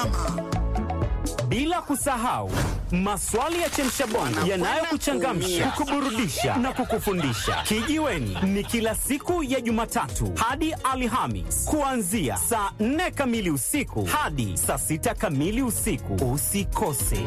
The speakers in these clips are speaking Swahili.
mama. Bila kusahau maswali ya chemshabongo yanayokuchangamsha, kukuburudisha na kukufundisha. Kijiweni ni kila siku ya Jumatatu hadi Alhamis kuanzia saa 4 kamili usiku hadi saa 6 kamili usiku. Usikose.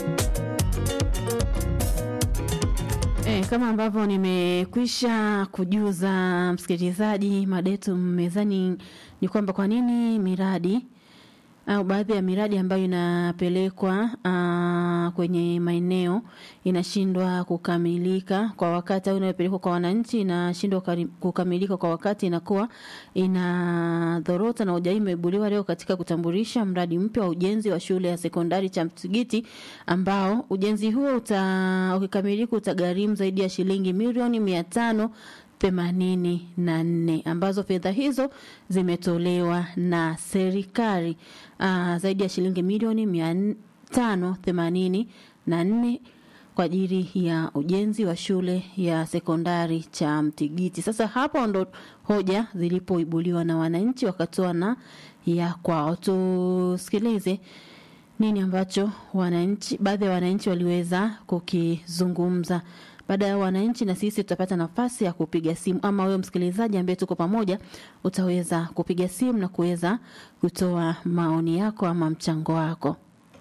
E, kama ambavyo nimekwisha kujuza msikilizaji, mada yetu mezani ni kwamba kwa nini miradi au baadhi ya miradi ambayo inapelekwa aa, kwenye maeneo inashindwa kukamilika kwa wakati au inayopelekwa kwa wananchi inashindwa kari- kukamilika kwa wakati, inakuwa inadhorota. Na hoja hii imeibuliwa leo katika kutambulisha mradi mpya wa ujenzi wa shule ya sekondari cha Mtigiti ambao ujenzi huo uta, ukikamilika utagharimu zaidi ya shilingi milioni mia tano themanini na nne ambazo fedha hizo zimetolewa na serikali uh, zaidi ya shilingi milioni mia tano themanini na nne kwa ajili ya ujenzi wa shule ya sekondari cha Mtigiti. Sasa hapo ndo hoja zilipoibuliwa na wananchi wakatoa na ya kwao. Tusikilize nini ambacho wananchi, baadhi ya wananchi waliweza kukizungumza. Baada ya wananchi, na sisi tutapata nafasi ya kupiga simu, ama wewe msikilizaji ambaye tuko pamoja, utaweza kupiga simu na kuweza kutoa maoni yako ama mchango wako.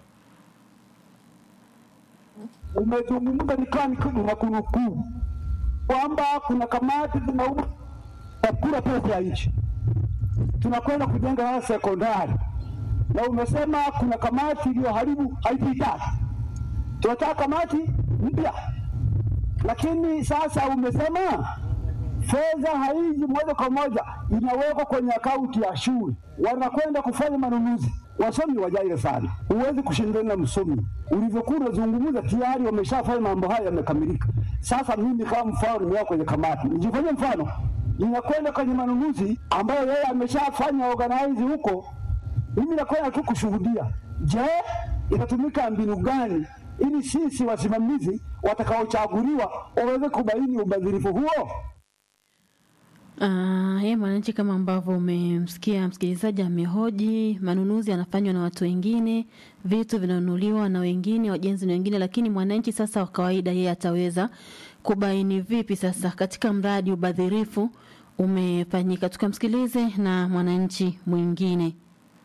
umezungumza nikaa na kunukuu kwamba kuna kamati zinauma kula pesa ya nchi, tunakwenda kujenga haya sekondari, na umesema kuna kamati iliyoharibu haipitaki. Tunataka kamati mpya, lakini sasa umesema fedha haiji moja kwa moja, inawekwa kwenye akaunti ya shule, wanakwenda kufanya manunuzi. Wasomi wajaile sana, huwezi kushindana na msomi. Ulivyokuwa unazungumza tayari wameshafanya mambo haya yamekamilika. Sasa mimi kama mfano nimeweka kwenye kamati, nijifanye mfano, ninakwenda kwenye manunuzi ambayo yeye ameshafanya organize huko, mimi nakwenda tu kushuhudia. Je, itatumika mbinu gani ili sisi wasimamizi watakaochaguliwa waweze kubaini ubadhirifu huo? Uh, ye mwananchi, kama ambavyo umemsikia msikilizaji amehoji, manunuzi yanafanywa na watu wengine, vitu vinanunuliwa na wengine, wajenzi na wengine, lakini mwananchi sasa wa kawaida yeye ataweza kubaini vipi sasa katika mradi ubadhirifu umefanyika? Tukamsikilize na mwananchi mwingine.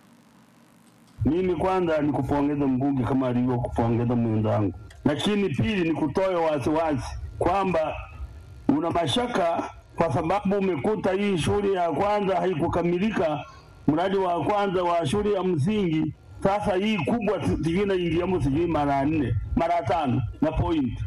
Mimi kwanza ni kupongeza mbunge kama alivyo kupongeza mwenzangu, lakini pili ni kutoa wasiwasi kwamba una mashaka kwa sababu umekuta hii shule ya kwanza haikukamilika, mradi wa kwanza wa shule ya msingi. Sasa hii kubwa sijui inaingiamo sijui mara nne mara tano na point.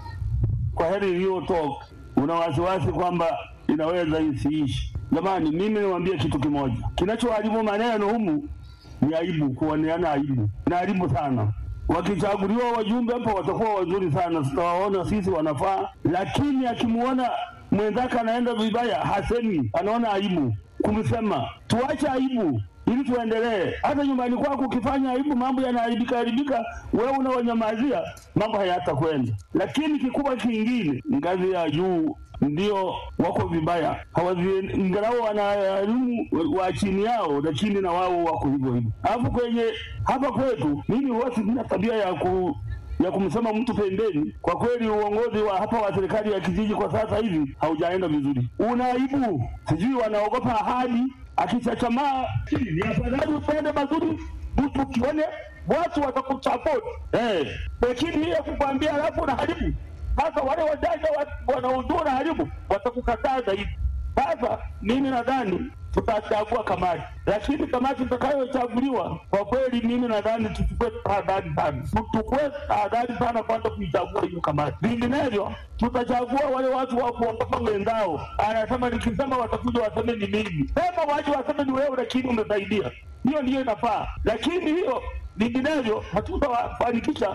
Kwa heri iliyotoka, una wasiwasi kwamba inaweza isiishi. Jamani, mimi niwaambie kitu kimoja, kinachoharibu maneno humu ni aibu, kuoneana aibu na aibu sana. Wakichaguliwa wajumbe hapa watakuwa wazuri sana, tutawaona sisi wanafaa, lakini akimuona mwenzake anaenda vibaya, hasemi, anaona aibu kumsema. Tuache aibu ili tuendelee. Hata nyumbani kwako ukifanya aibu, mambo yanaharibika haribika, wewe unawanyamazia, mambo hayatakwenda. Lakini kikubwa kingine, ngazi ya juu ndio wako vibaya, hawazi ingalau wanaharimu wa chini yao, na chini na wao wako hivyo hivyo. Alafu kwenye hapa kwetu, mimi huwa sina tabia ya ku ya kumsema mtu pembeni. Kwa kweli uongozi wa hapa wa serikali ya kijiji kwa sasa hivi haujaenda vizuri, una aibu, sijui wanaogopa ahadi. Akichachamaa ni afadhali upende mazuri, mtu ukione watu watakuchapoti eh, lakini hiyo kukwambia alafu na haribu sasa wale wajanja wanaojua na haribu watakukataa zaidi. Sasa mimi nadhani tutachagua kamati, lakini kamati itakayochaguliwa kwa kweli, mimi nadhani tuchukue tahadhari sana, tuchukue tahadhari sana kwanza kuichagua hiyo kamati, vinginevyo tutachagua wale watu wa kuogopa wenzao. Anasema nikisema watakuja waseme ni mimi, sema waje waseme ni wewe, lakini umesaidia. Hiyo ndiyo inafaa, lakini hiyo vinginevyo hatutawafanikisha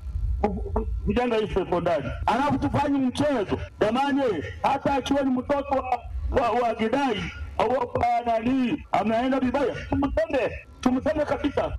kujenga hii sekondari, alafu tufanye mchezo jamani. Hata akiwa ni mtoto wa, wa, wa Gidai au nani ameenda vibaya, tumseme tumseme kabisa.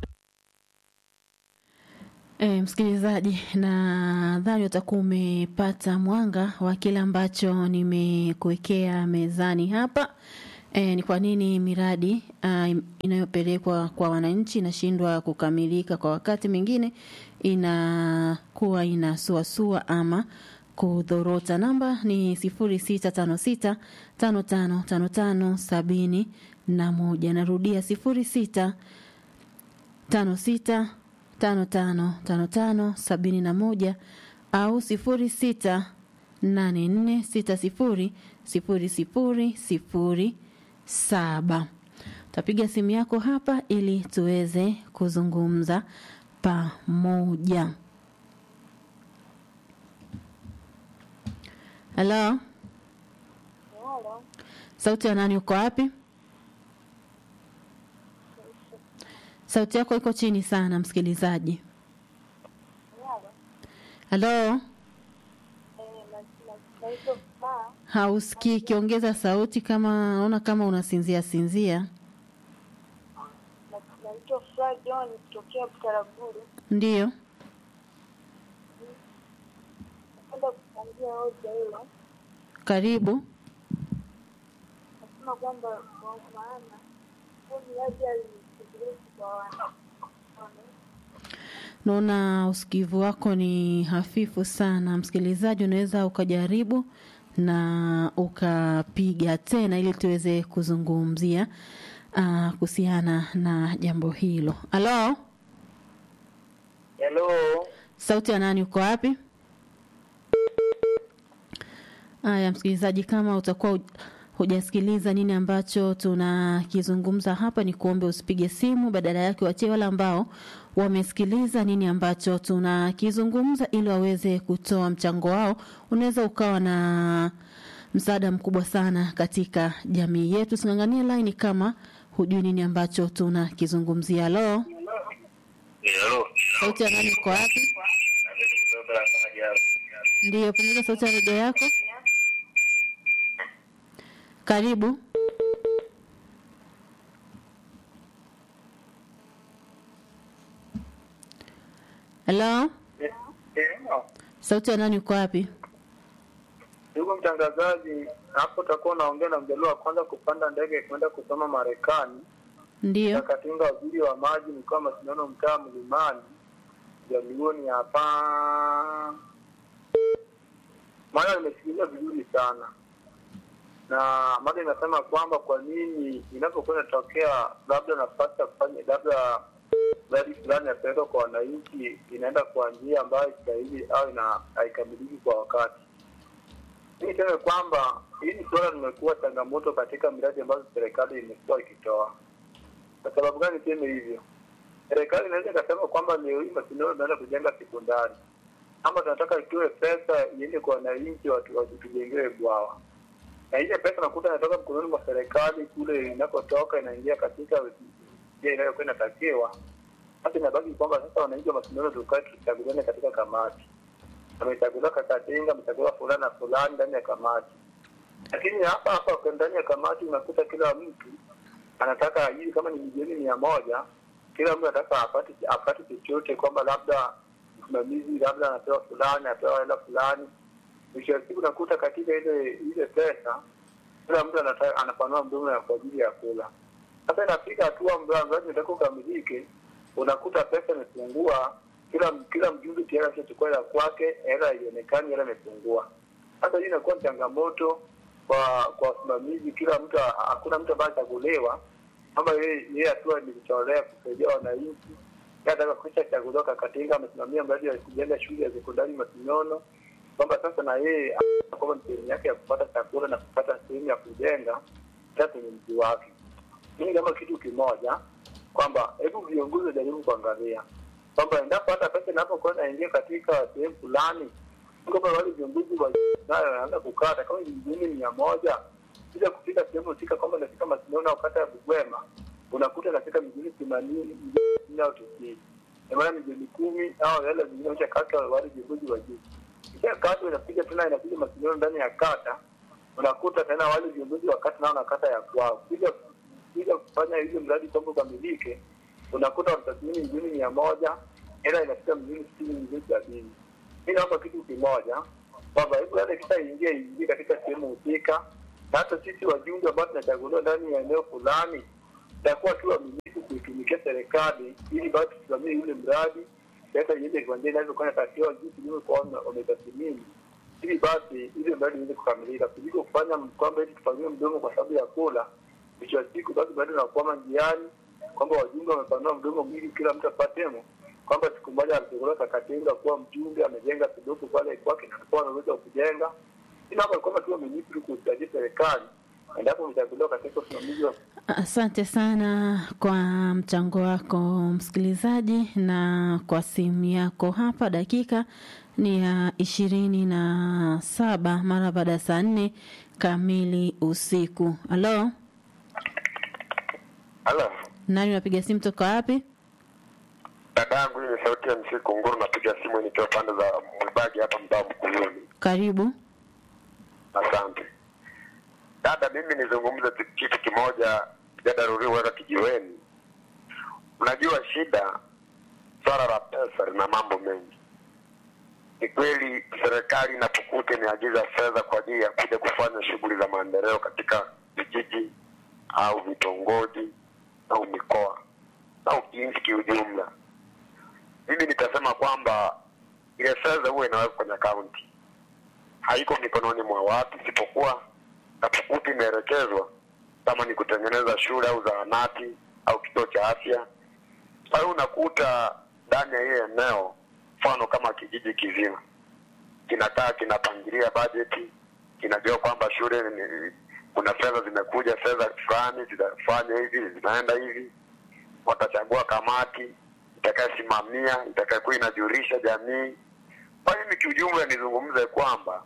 E, msikilizaji, nadhani utakuwa umepata mwanga wa kile ambacho nimekuwekea mezani hapa. E, ni kwa nini miradi uh, inayopelekwa kwa wananchi inashindwa kukamilika kwa wakati mwingine inakuwa inasuasua ama kudhorota. Namba ni sifuri sita tano sita tano tano tano tano sabini na moja. Narudia sifuri sita tano sita tano tano tano tano sabini na moja au sifuri sita nane nne sita sifuri sifuri sifuri sifuri saba. Tapiga simu yako hapa ili tuweze kuzungumza pamoja. Halo, sauti ya nani? Uko wapi? Sauti yako iko chini sana, msikilizaji. Halo, hausikii. Kiongeza sauti, kama naona kama unasinzia sinzia. Naitwa Furaha John kutokea Butaraguru. Ndiyo, Napenda kuchangia hoja hilo. karibu. Nasema kwamba kwa maana huu mradi alitekelezi kwa wana- wananchi. Naona usikivu wako ni hafifu sana, msikilizaji. Unaweza ukajaribu na ukapiga tena ili tuweze kuzungumzia uh, kuhusiana na jambo hilo. Halo, Hello, sauti ya nani? Uko wapi? Haya, msikilizaji, kama utakuwa huj- hujasikiliza nini ambacho tunakizungumza hapa, ni kuombe usipige simu, badala yake wachie wale ambao wamesikiliza nini ambacho tunakizungumza, ili waweze kutoa mchango wao. Unaweza ukawa na msaada mkubwa sana katika jamii yetu. Sing'ang'anie line kama hujui nini ambacho tunakizungumzia. Halo, hello. sauti ya nani? Uko wapi? Ndiyo, punguza sauti ya redio yako. Karibu. Halo, sauti ya nani? Uko wapi? Ndugu mtangazaji, hapo utakuwa unaongea na mjaluo wa kwanza kupanda ndege kwenda kusoma Marekani. Ndiyo, Katinga waziri wa maji mkoa wa Masindano, mtaa Mlimani, jaluoni hapa. Maana nimesikiliza vizuri sana, na mada inasema kwamba kwa nini inapokuwa inatokea labda nafasi ya kufanya labda mradi fulani yapelekwa kwa wananchi, inaenda kwa njia ambayo stahili au ina haikamiliki kwa wakati. Mi niseme kwamba hili suala limekuwa changamoto katika miradi ambazo serikali imekuwa ikitoa. Kwa sababu gani niseme hivyo? Serikali inaweza ikasema kwamba leo hii Masindano tunaenda kujenga sekondari, ama tunataka itoe pesa iende kwa wananchi watu watujengewe bwawa, na ile pesa nakuta inatoka mkononi mwa serikali kule inakotoka inaingia katika njia inayokuwa inatakiwa. Sasa inabaki kwamba sasa wananchi wa Masindano tukae tuchaguliane katika kamati amechaguliwa Kakatinga, amechaguliwa fulani na fulani ndani ya kamati. Lakini hapa hapa kwa ndani ya kamati unakuta kila mtu anataka ajiri, kama ni milioni mia moja, kila mtu anataka apate apate chochote, kwamba labda msimamizi labda anapewa fulani, anapewa hela fulani. Mwisho wa siku unakuta katika ile ile pesa kila mtu anataka anapanua mdomo ya kwa ajili ya kula. Sasa inafika hatua mradi unataka ukamilike, unakuta pesa imepungua kila kila mjumbe tayari ashachukua hela kwake, hela haionekani, hela imepungua. Sasa hii inakuwa changamoto kwa kwa wasimamizi. Kila mtu, hakuna mtu ambaye achaguliwa kwamba yeye yeye hatua ni kutolea kusaidia wananchi. Yeye ataka kuisha chaguliwa Kakatinga, amesimamia mradi wa kujenga shule ya sekondari Masinono, kwamba sasa na yeye kwamba ni sehemu yake ya kupata chakula na kupata sehemu ya kujenga hata kwenye mji wake. Mimi kama kitu kimoja kwamba hebu viongozi wajaribu kuangalia kwamba endapo hata pesa inapokuwa inaingia katika sehemu fulani, kwamba wale viongozi wa nayo wanaanza kukata kama ni milioni mia moja bila kufika sehemu husika, kwamba inafika Masinono au kata ya Bugwema, unakuta inafika milioni themanini milioni au tisini maana milioni kumi au hela zingine ushakata wale viongozi wa juu, kisha kata inapiga tena inapiga Masinono ndani ya kata, unakuta tena wale viongozi wa kata nao na kata ya kwao, bila bila kufanya hivyo mradi kwamba ukamilike unakuta wanatathmini milioni mia moja hela inafika milioni sitini milioni sabini mi naomba kitu kimoja kwamba hebu hata kisha ingie ingie katika sehemu husika na hata sisi wajumbe ambao tunachaguliwa ndani ya eneo fulani takuwa tu waaminifu kuitumikia serikali ili basi tusimamie yule mradi pesa iende kiwanjani inavyokuwa inatakiwa jinsi ilivyokuwa wame- wametathmini ili basi ile mradi iweze kukamilika kuliko kufanya kwamba eti tupangie mdomo kwa sababu ya kula mwisho wa siku basi bado nakwama njiani kwamba wajumbe wamepanua mdomo mwili kila mtu apatemo kwamba siku moja alichaguliwa kakatenga kuwa mjumbe amejenga kidogo pale kwake na alikuwa anaweza kujenga ila hapa kwamba tu wamenipi tu kusaidia serikali endapo umechaguliwa katika usimamizi wa Asante sana kwa mchango wako msikilizaji, na kwa simu yako hapa. Dakika ni ya ishirini na saba mara baada ya saa nne kamili usiku. Halo, Halo, nani unapiga simu toka wapi? dada yangu, hii ni sauti ya MC Kunguru, napiga simu nikiwa pande za Mwibagi hapa mtaa Mkuyuni. Karibu. Asante dada, mimi nizungumze tu kitu kimoja, dada Ruriweka kijiweni. Unajua shida, swala la pesa lina mambo mengi. Ni kweli serikali inapokuta imeagiza fedha kwa ajili ya kuja kufanya shughuli za maendeleo katika vijiji au vitongoji au mikoa au nchi kiujumla, mimi nitasema kwamba ile fedha huwa inawekwa kwenye akaunti, haiko mikononi mwa watu, isipokuwa napokuta imeelekezwa kama ni kutengeneza shule au zahanati au kituo cha afya. Kwa hiyo unakuta ndani ya ile eneo, mfano kama kijiji kizima kinakaa kinapangilia bajeti, kinajua kwamba shule ni, kuna fedha zimekuja, fedha fulani zitafanya hivi, zinaenda hivi, watachagua kamati itakayosimamia, itakayokuwa inajulisha jamii. Kwa hiyo mimi kiujumla nizungumze kwamba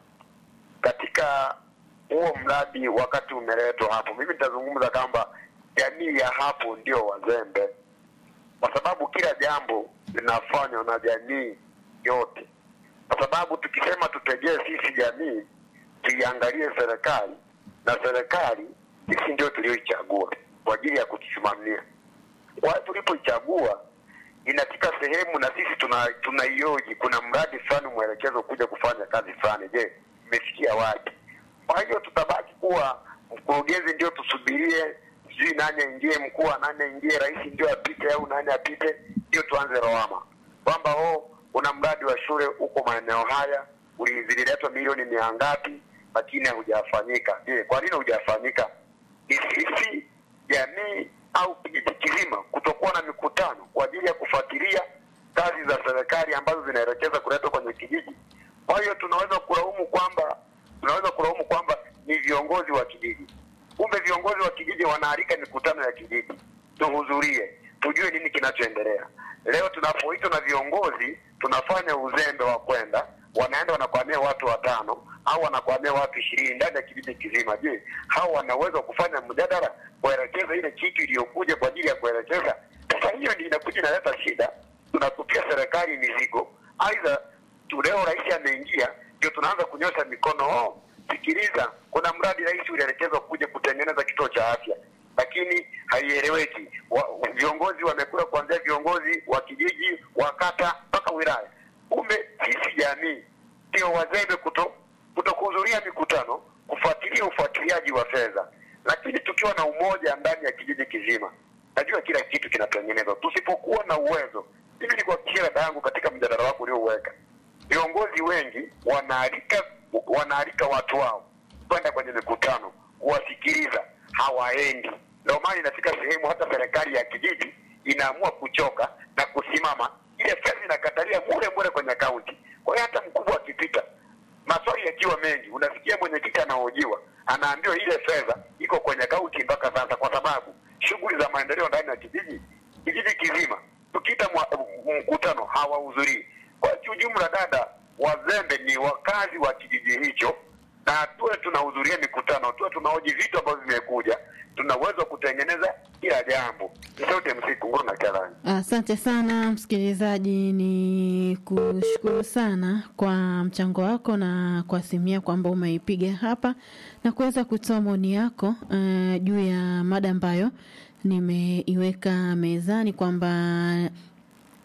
katika huo mradi wakati umeletwa hapo, mimi nitazungumza kwamba jamii ya hapo ndio wazembe, kwa sababu kila jambo linafanywa na jamii yote, kwa sababu tukisema tutegee sisi jamii tuiangalie serikali, na serikali sisi ndio tulioichagua kwa ajili ya kutusimamia. Kwa hiyo tulipoichagua inafika sehemu na sisi tuna tunaioji, kuna mradi fulani mwelekezo kuja kufanya kazi fulani, je, imefikia wapi? Kwa hiyo tutabaki kuwa mkurugenzi ndio tusubirie, sijui nani aingie, mkuu wa nani aingie, rais ndio apite au nani apite, ndio tuanze lawama kwamba oh, kuna mradi wa shule huko maeneo haya uli- zililetwa milioni mia ngapi, lakini haujafanyika. Je, kwa nini hujafanyika? Ni sisi jamii au kijiji kizima kutokuwa na mikutano kwa ajili ya kufuatilia kazi za serikali ambazo zinaelekeza kuletwa kwenye kijiji. Kwa hiyo tunaweza kulaumu kwamba tunaweza kulaumu kwamba ni viongozi wa kijiji, kumbe viongozi wa kijiji wanaalika mikutano ya kijiji, tuhudhurie, tujue nini kinachoendelea. Leo tunapoitwa na viongozi tunafanya uzembe wa kwenda, wanaenda wanakwamia watu watano au wanakwamia watu ishirini ndani ya kijiji kizima. Je, hao wanaweza kufanya mjadala kuelekeza ile kitu iliyokuja kwa ajili ya kuelekeza? Sasa hiyo ndio inakuja inaleta shida, tunatupia serikali mizigo. Aidha tu leo rais ameingia, ndio tunaanza kunyosha mikono. Oh, sikiliza, kuna mradi rais ulielekezwa kuja kutengeneza kituo cha afya, lakini haieleweki. Wa- Viongozi wamekula kuanzia viongozi wa kijiji, wa kata mpaka wilaya. Kumbe sisi jamii ndio wazembe kuto kutokuhudhuria mikutano, kufuatilia ufuatiliaji wa fedha, lakini tukiwa na umoja ndani ya kijiji kizima, najua kila kitu kinatengenezwa. Tusipokuwa na uwezo, mimi nikuhakikishia dada yangu, katika mjadala wako uliouweka, viongozi wengi wanaalika wanaalika watu wao kwenda kwenye mikutano kuwasikiliza, hawaendi. Ndio maana inafika sehemu hata serikali ya kijiji inaamua kuchoka na kusimama, ile fedha inakatalia mure mure kwenye akaunti. Kwa hiyo hata mkubwa akipita maswali yakiwa mengi, unasikia mwenyekiti anahojiwa, anaambiwa ile fedha iko kwenye akaunti mpaka sasa, kwa sababu shughuli za maendeleo ndani ya kijiji kijiji kizima, tukiita mwa- mkutano hawahudhurii. Kwa hiyo kiujumla, dada, wazembe ni wakazi wa kijiji hicho, na tuwe tunahudhuria mikutano, tuwe tunahoji vitu ambavyo vimekuja, tuna uwezo wa kutengeneza kila jambo. Ni sauti ya msiku nguru na Karani. Asante sana msikilizaji, ni kushukuru sana kwa mchango wako na kwa simu yako ambao umeipiga hapa na kuweza kutoa maoni yako uh, juu ya mada ambayo nimeiweka mezani kwamba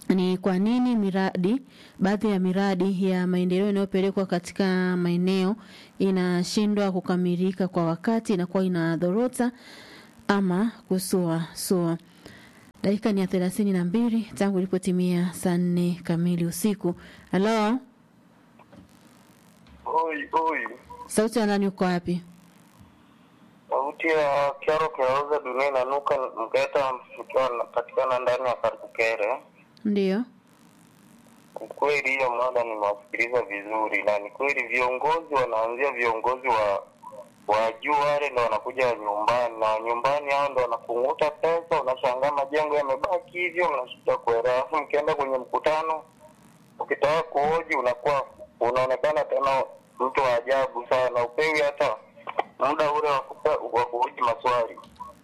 ni kwa nini miradi baadhi ya miradi ya maendeleo inayopelekwa katika maeneo inashindwa kukamilika kwa wakati, inakuwa inadhorota ama kusua sua. Dakika ni ya thelathini na mbili tangu ilipotimia saa nne kamili usiku. Halo, Oi, oi. sauti ya nani? Uko wapi? Sauti ya Kiaro Kiauza dunia inanuka Mgeta ikiwa napatikana ndani ya Karukere. Ndiyo. Ukweli hiyo mada nimewasikiliza vizuri, na ni kweli viongozi wanaanzia viongozi wa wa juu wale ndo wanakuja nyumbani, na nyumbani hao ndo wanakunguta pesa. Unashangaa majengo yamebaki hivyo, mnashindwa kuelewa. Alafu mkienda kwenye mkutano, ukitaka kuhoji unakuwa unaonekana tena mtu wa ajabu sana, upewi hata muda ule wa kupe- wa kuhoji maswali.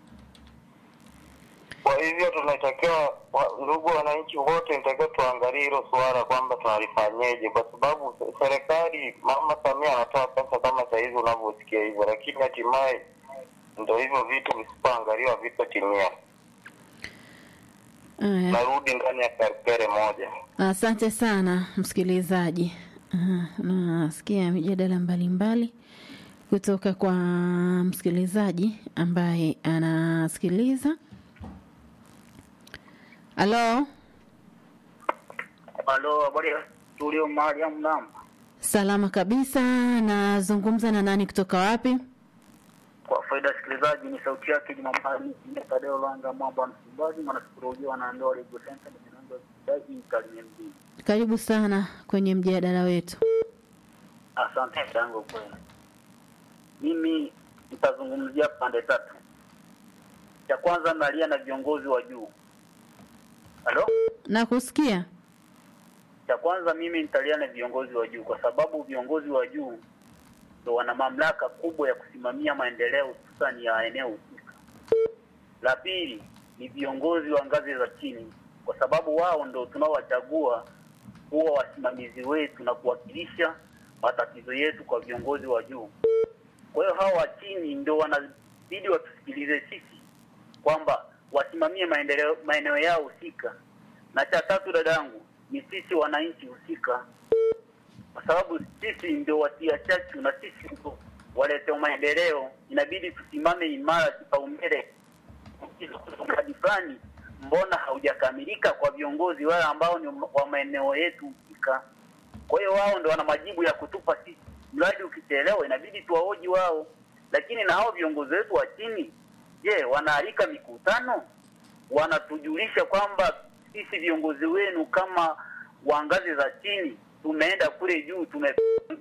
Kwa hivyo tunatakiwa wa- ndugu wananchi wote, nitakiwa tuangalie hilo suala kwamba tunalifanyeje, kwa sababu se- serikali, Mama Samia anatoa pesa kama sahizi unavyosikia hivyo, lakini hatimaye ndo hivyo vitu visipoangaliwa vitotimia. Aya. Narudi ndani ya karikere moja. Asante sana msikilizaji. Aha, Nasikia mijadala mbalimbali kutoka kwa msikilizaji ambaye anasikiliza. Halo, Halo, habari ya studio Mariam Nam. salama kabisa. Nazungumza na nani kutoka wapi? Kwa faida ya sikilizaji, ni sauti yake Jumapili Tadeo Langa Mwamba Msimbazi, mwanasikolojia na ndoa Legal Center ni mwanangu wa sikilizaji Kalimia mjini. Karibu sana kwenye mjadala wetu. Asante tangu kweli. Mimi nitazungumzia pande tatu. Cha kwanza nalia na viongozi wa juu. Halo? Nakusikia. Cha kwanza mimi nitalia na viongozi wa juu kwa sababu viongozi wa juu ndo wana mamlaka kubwa ya kusimamia maendeleo hususani ya eneo husika. La pili ni viongozi wa ngazi za chini, kwa sababu wao ndo tunaowachagua kuwa wasimamizi wetu na kuwakilisha matatizo yetu kwa viongozi wa juu. Kwa hiyo hawa wa chini ndo wanabidi watusikilize sisi kwamba wasimamie maendeleo maeneo yao husika, na cha tatu dadangu ni sisi wananchi husika, kwa sababu sisi ndio watia chachu na sisi ndio walete maendeleo. Inabidi tusimame imara, kipaumbele mradi fulani mbona haujakamilika kwa viongozi wale ambao ni wa maeneo yetu husika. Kwa hiyo wao ndio wana majibu ya kutupa sisi. Mradi ukichelewa, inabidi tuwahoji wao, lakini na hao viongozi wetu wa chini, je, wanaalika mikutano? Wanatujulisha kwamba sisi viongozi wenu kama wa ngazi za chini tumeenda kule juu, tume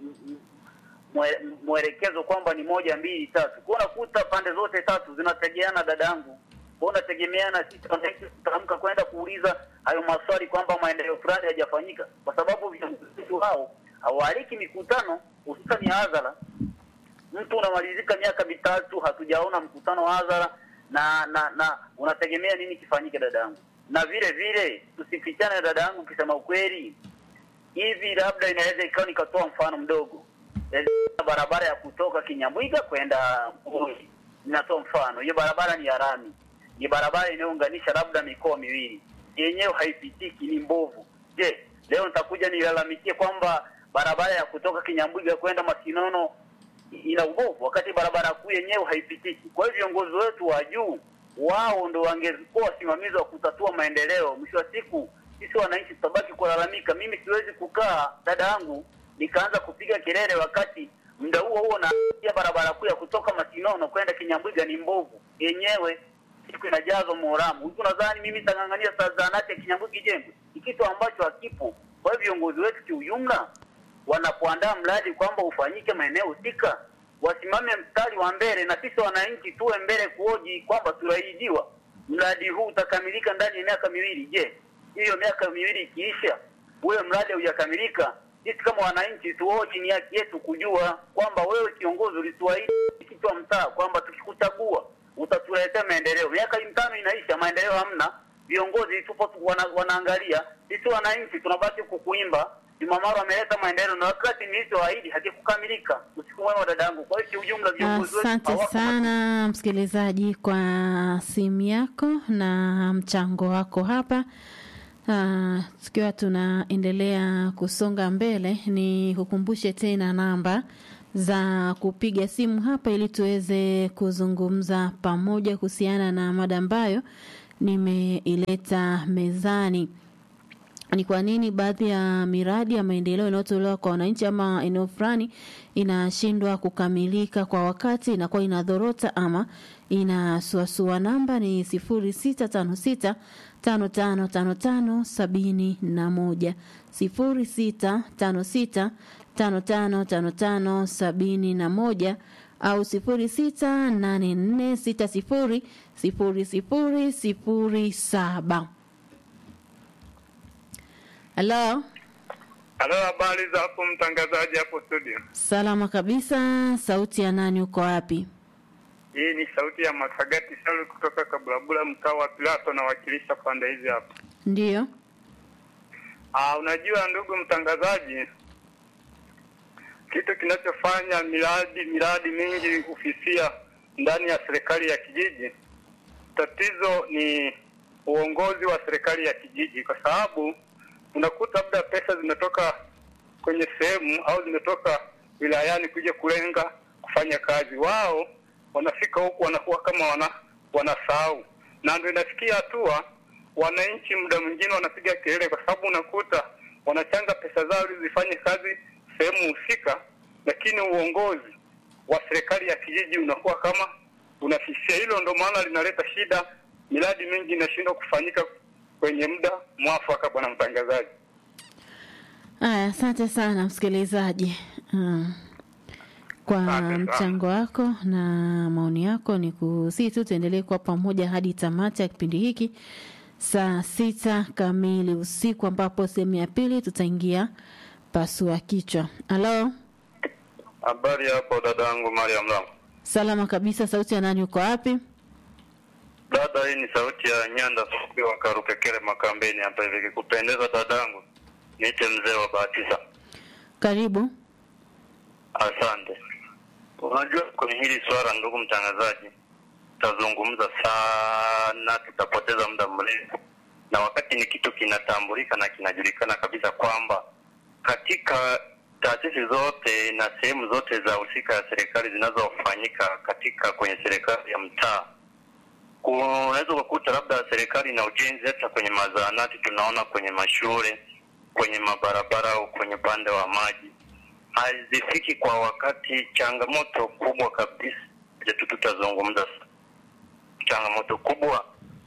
mwe- mwelekezo kwamba ni moja mbili tatu. Kwa unakuta pande zote tatu zinategeana, dadangu, kwa unategemeana sisi wananchi tutaamka kwenda kuuliza hayo maswali kwamba maendeleo fulani hayajafanyika, kwa sababu viongozi wetu hao hawaaliki mikutano, hususani ya hadhara. Mtu unamalizika miaka mitatu hatujaona mkutano wa hadhara na na na unategemea nini kifanyike, dadangu? Na vile vile tusifichane, dadangu, ukisema ukweli hivi labda inaweza ikawa nikatoa mfano mdogo Eh, barabara ya kutoka Kinyamwiga kwenda Mbuli, ninatoa mfano. Hiyo barabara ni ya rami, ni barabara inayounganisha labda mikoa miwili, yenyewe haipitiki, ni mbovu. Je, leo nitakuja nilalamikie kwamba barabara ya kutoka Kinyamwiga kwenda Masinono ina ubovu, wakati barabara kuu yenyewe haipitiki. Kwa hiyo viongozi wetu wa juu wao ndo wangekuwa wasimamizi wa kutatua maendeleo. Mwisho wa siku sisi wananchi tutabaki kulalamika. Mimi siwezi kukaa dada yangu nikaanza kupiga kelele wakati muda huo huo na barabara kuu ya kutoka Masinono kwenda Kinyambwiga ni mbovu yenyewe, siku inajazwa Moramu. Huku nadhani mimi nitang'ang'ania saa zahanati ya Kinyambwiga ijengwe, ni kitu ambacho hakipo. Kwa hiyo viongozi wetu kiujumla wanapoandaa mradi kwamba ufanyike maeneo husika, wasimame mstari wa mbele, na sisi wananchi tuwe mbele kuoji kwamba tunaijiwa mradi huu utakamilika ndani ya miaka miwili. Je, hiyo miaka miwili ikiisha, ule mradi haujakamilika, sisi kama wananchi tuoji, ni haki yetu kujua kwamba wewe kiongozi ulituahidi kitu wa mtaa kwamba tukikuchagua utatuletea maendeleo. Miaka mitano inaisha, maendeleo hamna, viongozi tupo tu wana, wanaangalia, sisi wananchi tunabaki kukuimba Jumamaro ameleta maendeleo na wakati nilichoahidi hakikukamilika. Usiku mwema dadangu. Kwa hiyo kiujumla viongozi wetu Asante hawako sana msikilizaji kwa simu yako na mchango wako hapa. Ah, tukiwa tunaendelea kusonga mbele, ni kukumbushe tena namba za kupiga simu hapa ili tuweze kuzungumza pamoja kuhusiana na mada ambayo nimeileta mezani. Ni kwa nini baadhi ya miradi ya maendeleo inayotolewa kwa wananchi ama eneo fulani inashindwa kukamilika kwa wakati, inakuwa inadhorota ama inasuasua. Namba ni sifuri sita tano sita tano tano tano tano sabini na moja sifuri sita tano sita tano tano tano tano sabini na moja au sifuri sita nane nne sita sifuri sifuri sifuri sifuri saba. Halo, Halo, habari za hapo mtangazaji hapo studio? salama kabisa. Sauti ya nani? Uko wapi? Hii ni sauti ya Makagati Salu kutoka Kabulabula, mtaa wa Pilato, nawakilisha pande hizi hapa. Ndiyo. Ah, unajua ndugu mtangazaji, kitu kinachofanya miradi miradi mingi kufifia ndani ya serikali ya kijiji, tatizo ni uongozi wa serikali ya kijiji, kwa sababu unakuta labda pesa zimetoka kwenye sehemu au zimetoka wilayani kuja kulenga kufanya kazi, wao wanafika huku wanakuwa kama wana wanasahau, na ndio inafikia hatua wananchi muda mwingine wanapiga kelele, kwa sababu unakuta wanachanga pesa zao ili zifanye kazi sehemu husika, lakini uongozi wa serikali ya kijiji unakuwa kama unafifia. Hilo ndo maana linaleta shida, miradi mingi inashindwa kufanyika kwenye muda mwafaka. Bwana mtangazaji. Aya, asante sana msikilizaji mm. kwa Asante sana. mchango wako na maoni yako. Ni kusii tu tuendelee kuwa pamoja hadi tamati ya kipindi hiki saa sita kamili usiku, ambapo sehemu ya pili tutaingia pasua kichwa. Halo, Habari hapo dadangu Mariam Lam. salama kabisa. Sauti ya nani? Uko wapi? Dada, hii ni sauti ya Nyanda Fupi wa Karukekere Makambeni hapa hivi. Kikupendeza dadangu, niite mzee wa Batisa. Karibu. Asante. Unajua, kwenye hili swala, ndugu mtangazaji, tutazungumza sana, tutapoteza muda mrefu, na wakati ni kitu kinatambulika na kinajulikana kabisa kwamba katika taasisi zote na sehemu zote za husika ya serikali zinazofanyika katika kwenye serikali ya mtaa unaweza ukakuta labda serikali na ujenzi, hata kwenye mazahanati tunaona, kwenye mashule, kwenye mabarabara au kwenye upande wa maji hazifiki kwa wakati. Changamoto kubwa kabisa je, tu tutazungumza, changamoto kubwa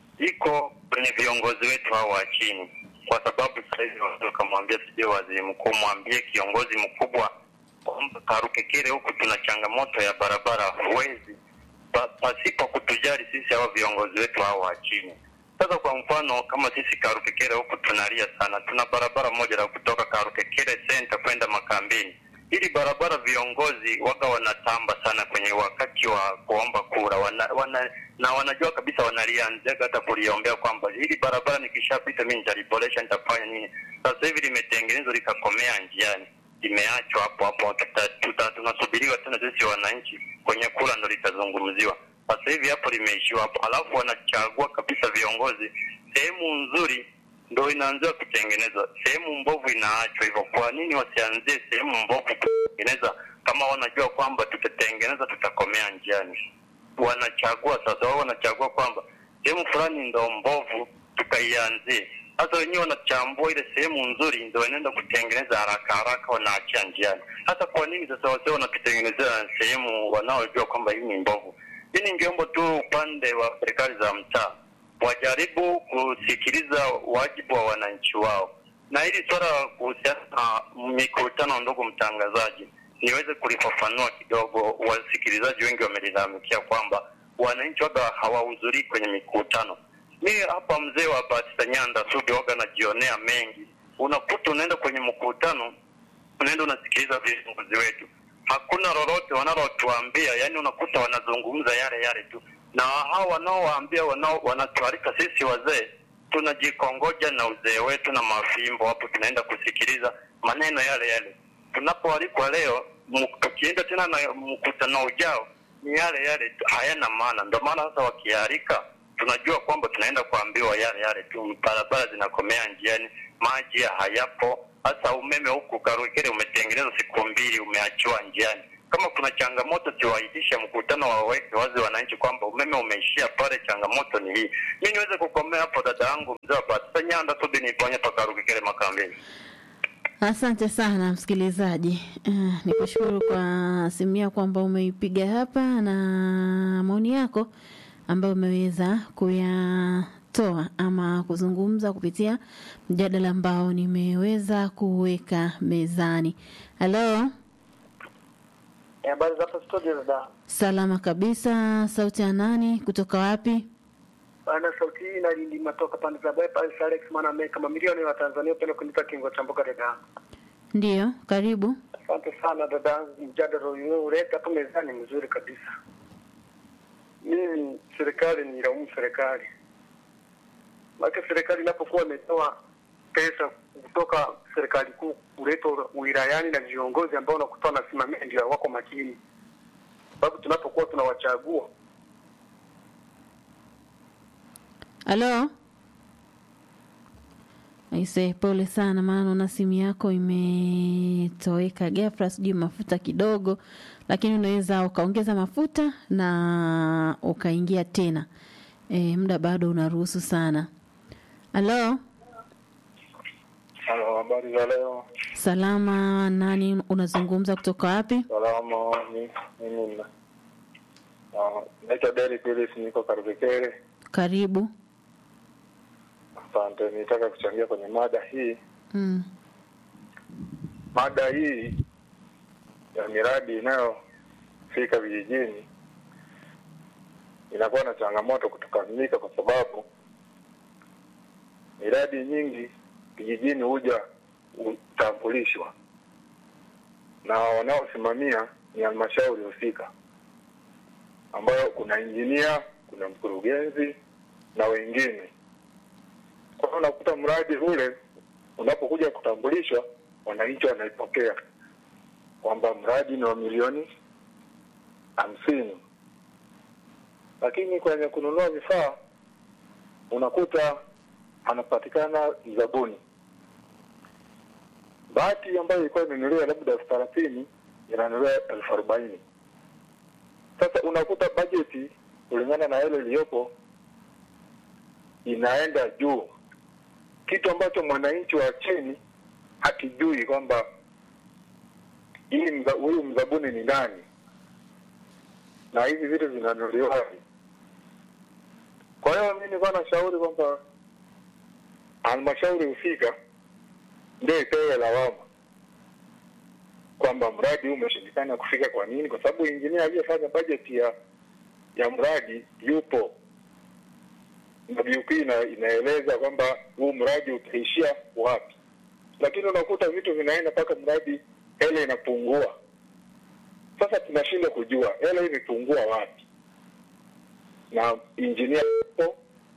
iko kwenye viongozi wetu hao wa chini, kwa sababu sasa hivi watu wakamwambia sijui waziri mkuu, mwambie kiongozi mkubwa kwamba Karukekere huku tuna changamoto ya barabara, huwezi pa- pasipo kutujali sisi hawa viongozi wetu hao wa chini. Sasa kwa mfano kama sisi Karukekere huku tunalia sana, tuna barabara moja la kutoka Karukekere center kwenda Makambini. Hili barabara viongozi waga wanatamba sana kwenye wakati wa kuomba kura wana, wana, na wanajua kabisa wanalianzaga hata kuliombea kwamba hili barabara nikishapita mimi nitaliboresha, nitafanya nini. Sasa hivi limetengenezwa likakomea njiani, limeachwa hapo hapo, tuta- tuta- tunasubiriwa tena sisi wananchi kwenye kura ndo litazungumziwa. Sasa hivi hapo limeishiwa hapo, alafu wanachagua kabisa viongozi sehemu nzuri ndo inaanzia kutengenezwa, sehemu mbovu inaachwa hivyo. Kwa nini wasianzie sehemu mbovu kutengeneza, kama wanajua kwamba tutatengeneza, tutakomea njiani? Wanachagua sasa, wao wanachagua kwamba sehemu fulani ndo mbovu, tukaianzie. Sasa wenyewe wanachambua ile sehemu nzuri, ndo wanaenda kutengeneza haraka haraka, wanaachia njiani. Hasa kwa nini sasa wasio wanatutengenezea sehemu wanaojua kwamba hii ni mbovu? Hii ningeomba tu upande wa serikali za mtaa wajaribu kusikiliza wajibu wa wananchi wao, na hili swala kuhusiana na mikutano, ndugu mtangazaji, niweze kulifafanua kidogo. Wasikilizaji wengi wamelalamikia kwamba wananchi waga hawahudhurii kwenye mikutano. Mi hapa mzee wa Batista Nyanda Sudi waga najionea mengi, unakuta unaenda kwenye mkutano, unaenda unasikiliza viongozi wetu, hakuna lolote wanalotuambia, yani unakuta wanazungumza yale yale tu na hao wanaowaambia wanao wanatualika sisi wazee tunajikongoja na uzee wetu na mafimbo hapo, tunaenda kusikiliza maneno yale yale. Tunapoalikwa leo, mu- tukienda tena na mkutano ujao ni yale yale tu, hayana maana. Ndio maana sasa wakialika tunajua kwamba tunaenda kuambiwa yale yale tu, barabara zinakomea njiani, maji hayapo. Sasa umeme huku Karukere umetengenezwa siku mbili, umeachiwa njiani. Kama kuna changamoto, tuwaitishe mkutano, waweke wazi wananchi kwamba umeme umeishia pale, changamoto ni hii. Mi niweze kukomea hapo, dada yangu mzee wa Batisa Nyanda tudi niponye pa Karukere Makambini. Asante sana msikilizaji. Uh, nikushukuru kwa simu yako kwamba umeipiga hapa na maoni yako ambayo umeweza kuyatoa ama kuzungumza kupitia mjadala ambao nimeweza kuweka mezani. Halo, Habari za hapa studio dada. salama kabisa. Sauti ya nani? Kutoka wapi? Bana sauti hii inalindima toka pande za bypass Alex maana Amerika mamilioni wa Tanzania penda kunipa kingo cha mboga dada. Ndiyo, karibu. Asante sana dada yangu, mjadala ulioleta hapo mezani mzuri kabisa. Mimi serikali ni ilaumu serikali, maana serikali inapokuwa imetoa pesa kutoka serikali kuu kuleta wilayani na viongozi ambao unakuta wanasimamia ndio wako makini, sababu tunapokuwa tunawachagua Halo. Aise, pole sana, maana naona simu yako imetoweka ghafla, sijui mafuta kidogo, lakini unaweza ukaongeza mafuta na ukaingia tena. E, muda bado unaruhusu sana. Halo, Halo, habari za leo? salama. Nani unazungumza kutoka wapi? Salama, mi- mimi na Ah, naitwa Deli Pilis, niko Karukekere. Karibu. Asante, nitaka kuchangia kwenye mada hii. Mm. Mada hii ya miradi inayofika vijijini inakuwa na changamoto kutokamilika, kwa sababu miradi nyingi vijijini huja hutambulishwa na wanaosimamia ni halmashauri husika, ambayo kuna injinia, kuna mkurugenzi na wengine. Kwa hiyo unakuta mradi ule unapokuja kutambulishwa, wananchi wanaipokea kwamba mradi ni wa milioni hamsini, lakini kwenye kununua vifaa unakuta anapatikana mzabuni. Bati ambayo ilikuwa imenunuliwa labda elfu thelathini inanunuliwa elfu arobaini. Sasa unakuta bajeti kulingana na ile iliyopo inaenda juu, kitu ambacho mwananchi wa chini hakijui kwamba hii mza, huyu mzabuni ni nani na hivi vitu vinanunuliwaje. Kwa hiyo mimi nilikuwa nashauri kwamba halmashauri husika ndio ipewe lawama kwamba mradi huu umeshindikana kufika. Kwa nini? Kwa sababu injinia aliyefanya bajeti ya ya mradi yupo na BUP ina, inaeleza kwamba huu mradi utaishia wapi, lakini unakuta vitu vinaenda mpaka mradi hela inapungua. Sasa tunashindwa kujua hela hii imepungua wapi, na injinia yupo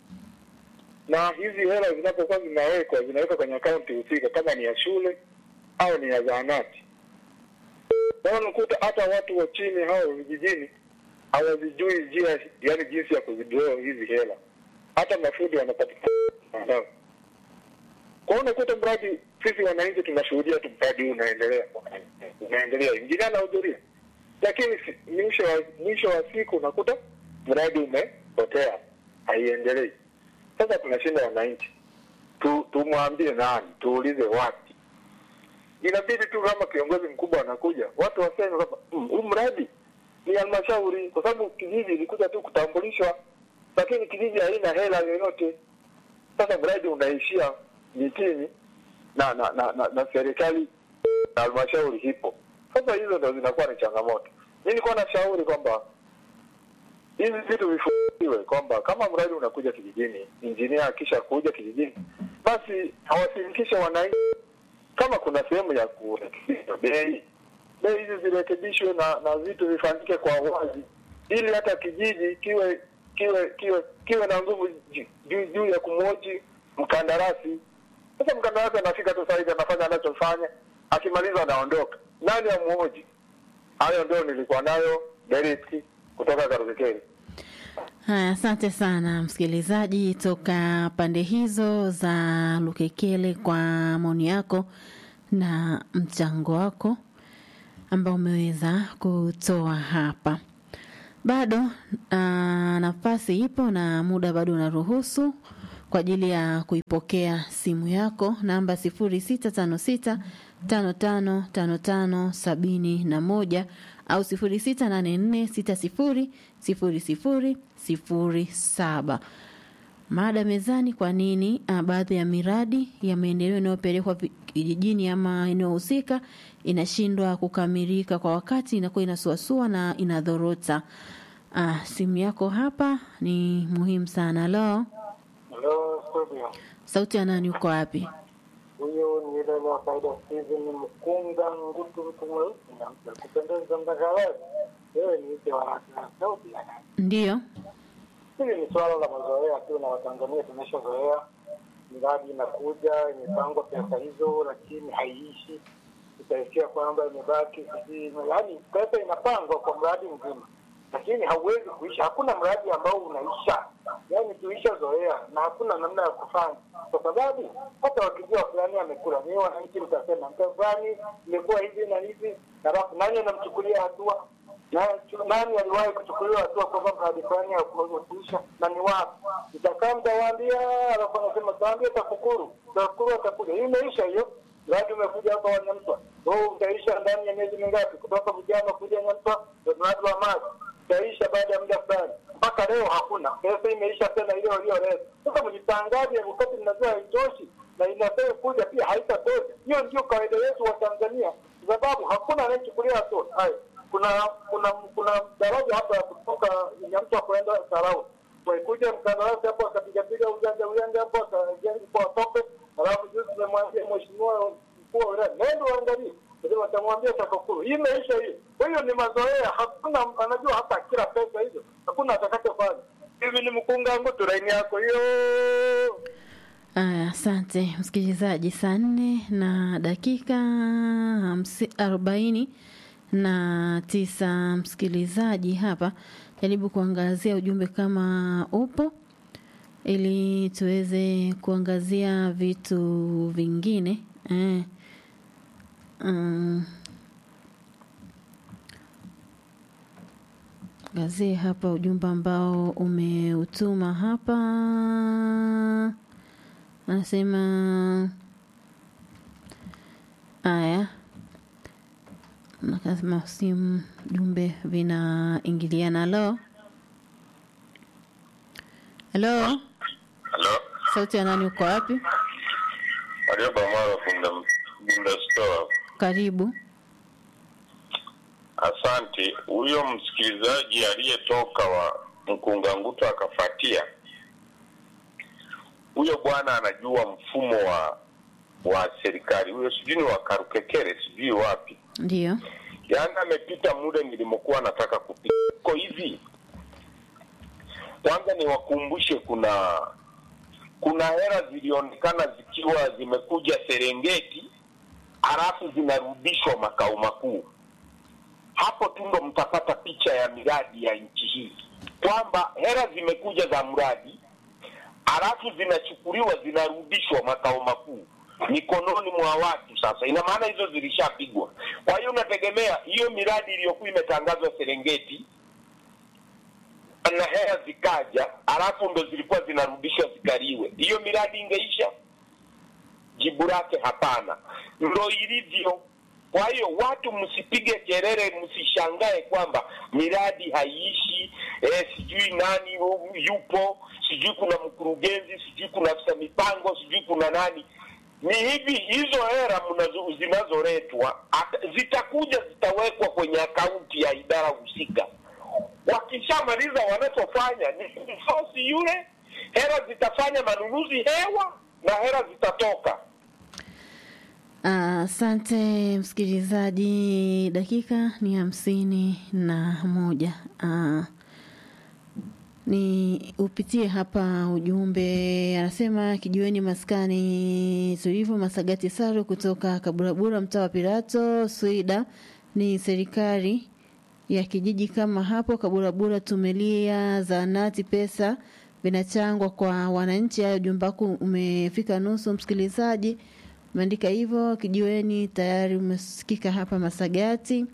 na hizi hela zinapokuwa zinawekwa zinawekwa kwenye akaunti husika, kama ni ya shule au ni ya zahanati. Kwa hiyo unakuta hata watu wa chini hao vijijini hawazijui njia, yani jinsi ya kuzidraw hizi hela, hata mafundi wanapatikana mtandao. Kwa hiyo unakuta mradi, sisi wananchi tunashuhudia tu mradi huu unaendelea unaendelea, injinia anahudhuria, lakini si- mwisho wa mwisho wa siku unakuta mradi umepotea, haiendelei. Sasa tunashinda wananchi, tu tumwambie nani, tuulize wapi? Inabidi tu kama kiongozi mkubwa anakuja, watu waseme kwamba "Mm, huu mradi ni halmashauri, kwa sababu kijiji ilikuja tu kutambulishwa, lakini kijiji haina hela yoyote. Sasa mradi unaishia mitini na na na, na, na serikali na halmashauri hipo. Sasa hizo ndo zinakuwa ni changamoto. Mi nilikuwa nashauri kwamba hizi vitu vifuatiwe kwamba kama mradi unakuja kijijini, injinia akisha kuja kijijini, basi awashirikishe wananchi. Kama kuna sehemu ya kurekebisha bei, bei hizi zirekebishwe na na vitu vifanyike kwa wazi, ili hata kijiji kiwe kiwe kiwe kiwe na nguvu ju- juu juu ya kumwoji mkandarasi. Sasa mkandarasi anafika tu saizi anafanya anachofanya, akimaliza anaondoka. Nani amuoji? Hayo ndio nilikuwa nayo Derek kutoka Karukekeri. Haya, asante sana msikilizaji toka pande hizo za Lukekele kwa maoni yako na mchango wako ambao umeweza kutoa hapa. Bado uh, nafasi ipo na muda bado unaruhusu kwa ajili ya kuipokea simu yako namba 0656 55 55 sabini na moja au 0684 60 00 07. Mada mezani, kwa nini uh, baadhi ya miradi ya maendeleo inayopelekwa vi- kijijini ama eneo husika inashindwa kukamilika kwa wakati, inakuwa inasuasua na inadhorota. Uh, simu yako hapa ni muhimu sana. Halo, Hello, studio. sauti ya nani? Uko wapi? Huyu ni ile wa kawaida Steven Mkunga Ngutu, mtu mweusi na mtu wa kupendeza mtangazaji. Wewe ni ite wa raka sauti ya nani? Ndiyo. Hili ni swala la mazoea tu, na Watanzania tumeshazoea miradi inakuja imepangwa pesa hizo, lakini haiishi. Utaisikia kwamba imebaki sijui, yaani pesa inapangwa kwa mradi mzima, lakini hauwezi kuisha. Hakuna mradi ambao unaisha, yaani tuishazoea na hakuna namna ya kufanya, kwa sababu hata wakijua fulani amekula, ni wananchi mtasema mta fulani imekuwa hivi na hivi, na alafu nani anamchukulia hatua na nani aliwahi kuchukuliwa hatua kwamba mradi fulani hakuisha na ni wapi? Itakaa mtawaambia, alafu anasema taambia TAKUKURU, TAKUKURU atakuja. Hii imeisha hiyo, mradi umekuja hapa wa Nyamtwa, huu utaisha ndani ya miezi mingapi? Kutoka Bujama kuja Nyamtwa, mradi wa maji utaisha baada ya muda fulani. Mpaka leo hakuna pesa, imeisha tena ile walioleta. Sasa mjitangaze, wakati mnajua haitoshi na inasema kuja pia haitatosha. Hiyo ndio kawaida yetu wa Tanzania, kwa sababu hakuna anayechukulia hatua hayo kuna kuna kuna daraja hapa ya kutoka Nyamtwa kwenda Sarau. Walikuja mkandarasi hapo akapigapiga ujanja ujanja hapo akajenga kwa tope, alafu juzi tumemwambia mheshimiwa mkuu wa wilaya, nenda uangalie, ndio watamwambia TAKUKURU. Hii imeisha hiyo. Kwa hiyo ni mazoea, hakuna anajua hata kila pesa hizo, hakuna atakachofanya. Hivi ni mkunga wangu tu laini yako hiyo. Aya, asante msikilizaji. Saa nne na dakika hamsi, arobaini na tisa msikilizaji, hapa jaribu kuangazia ujumbe kama upo, ili tuweze kuangazia vitu vingine eh. Um, gazie hapa ujumbe ambao umeutuma hapa anasema haya nakasema simu jumbe vinaingiliana halo halo Halo, sauti ya nani uko wapi Warioba Mwaro Bunda, Bunda Store. karibu Asante. Huyo msikilizaji aliyetoka wa Mkunganguto akafatia, huyo bwana anajua mfumo wa wa serikali. Huyo sijui ni wa Karukekere, sijui wapi. ndio Yaani amepita muda nilimokuwa nataka kupita. Iko hivi, kwanza niwakumbushe, kuna kuna hera zilionekana zikiwa zimekuja Serengeti halafu zinarudishwa makao makuu. Hapo tu ndo mtapata picha ya miradi ya nchi hii, kwamba hera zimekuja za mradi halafu zinachukuliwa zinarudishwa makao makuu mikononi mwa watu. Sasa ina maana hizo zilishapigwa. Kwa hiyo unategemea hiyo miradi iliyokuwa imetangazwa Serengeti na hela zikaja, halafu ndo zilikuwa zinarudishwa zikaliwe, hiyo miradi ingeisha? Jibu lake hapana, ndo ilivyo. Kwa hiyo watu msipige kelele, msishangae kwamba miradi haiishi, eh, sijui nani yupo, sijui kuna mkurugenzi, sijui kuna afisa mipango, sijui kuna nani. Ni hivi, hizo hera mnazo- zinazoletwa ata- zitakuja, zitawekwa kwenye akaunti ya idara husika. Wakishamaliza wanachofanya ni kumsosi yule, hela zitafanya manunuzi hewa na hela zitatoka. Asante msikilizaji, dakika ni hamsini na moja. Ah, ni upitie hapa ujumbe, anasema kijiweni maskani tulivu, Masagati Saru kutoka Kaburabura, mtaa wa Pirato, Swida. Ni serikali ya kijiji kama hapo Kaburabura, tumelia zaanati, pesa vinachangwa kwa wananchi. Hayo ujumbe wako umefika nusu, msikilizaji umeandika hivyo. Kijiweni tayari umesikika hapa Masagati.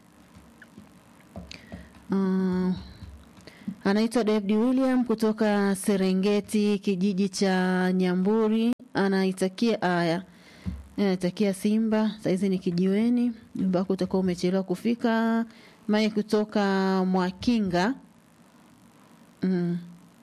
Uh, anaitwa David William kutoka Serengeti, kijiji cha Nyamburi, anaitakia aya anaitakia Simba saizi ni kijiweni. Jumba wako utakuwa umechelewa kufika. Mai kutoka Mwakinga mm.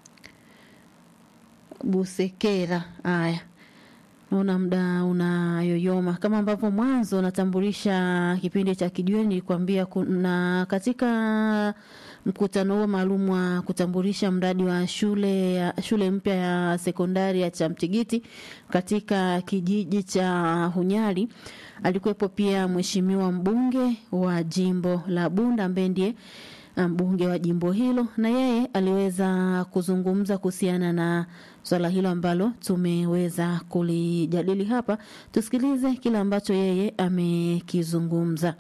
Busekera. Haya, naona muda unayoyoma. Kama ambavyo mwanzo natambulisha kipindi cha kijiweni, nilikwambia kuna katika mkutano huo maalum wa kutambulisha mradi wa shule ya shule mpya ya sekondari ya Chamtigiti katika kijiji cha Hunyari. Alikuwepo pia mheshimiwa mbunge wa jimbo la Bunda ambaye ndiye mbunge wa jimbo hilo, na yeye aliweza kuzungumza kuhusiana na swala hilo ambalo tumeweza kulijadili hapa. Tusikilize kile ambacho yeye amekizungumza.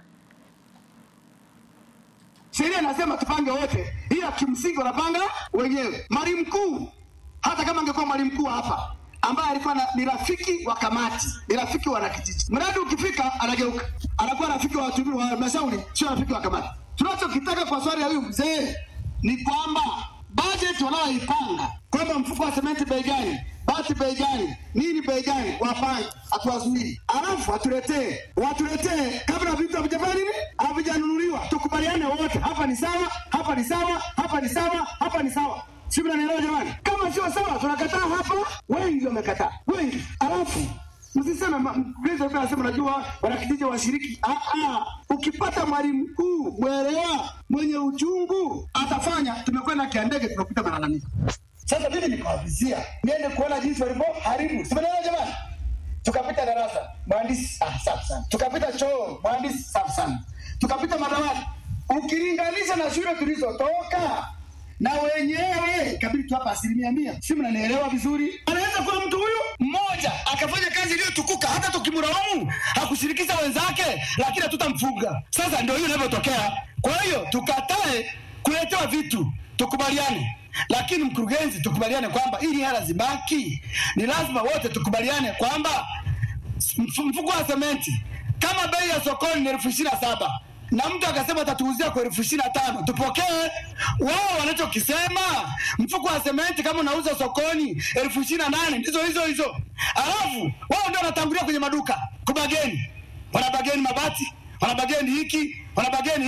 Sheria inasema tupange wote, ila kimsingi wanapanga wenyewe. Mwalimu mkuu, hata kama angekuwa mwalimu mkuu hapa ambaye alikuwa na, ni rafiki wa kamati, ni rafiki wa wanakijiji, mradi ukifika anageuka, anakuwa rafiki wa watumishi wa halmashauri, sio rafiki wa kamati. Tunachokitaka kwa swali ya huyu mzee ni kwamba bajeti wanayoipanga kwamba mfuko wa sementi bei gani, bati bei gani, nini bei gani, wapange, hatuwazuii, alafu watuletee watuletee kabla vitu havijafanya nini, havijanunuliwa, tukubaliane wote, hapa ni sawa, hapa ni sawa, hapa ni sawa, hapa ni sawa. Si mnanielewa jamani? Kama sio sawa, tunakataa hapa. Wengi wamekataa, wengi. Alafu msiseme mkurugenzi alikuwa anasema najua wanakijiji washiriki. Ah, ah, ukipata mwalimu mkuu mwelewa, mwenye uchungu atafanya. Tumekwenda Kiandege, tunapita malalamiko. Sasa mimi nikawavizia niende kuona jinsi walivyoharibu, si mnaelewa jamani? Tukapita darasa, mhandisi ah, safi sana. Tukapita choo, mhandisi safi sana. Tukapita madawati, ukilinganisha na shule tulizotoka na wenyewe kabidi tu hapa asilimia mia, si mnanielewa vizuri? Anaweza kuwa mtu huyu mmoja akafanya kazi iliyotukuka, hata tukimlaumu hakushirikisha wenzake, lakini hatutamfunga. Sasa ndio hiyo inavyotokea. Kwa hiyo tukatae kuletewa vitu, tukubaliane lakini mkurugenzi, tukubaliane kwamba ili hela zibaki, ni lazima wote tukubaliane kwamba mfuko wa sementi kama bei ya sokoni ni elfu ishirini na saba na mtu akasema atatuuzia kwa elfu ishirini na tano tupokee. Wao wanachokisema mfuko wa sementi kama unauza sokoni elfu ishirini na nane ndizo hizo hizo, alafu wao ndio wanatangulia kwenye maduka kubageni, wanabageni mabati, wanabageni hiki, wanabageni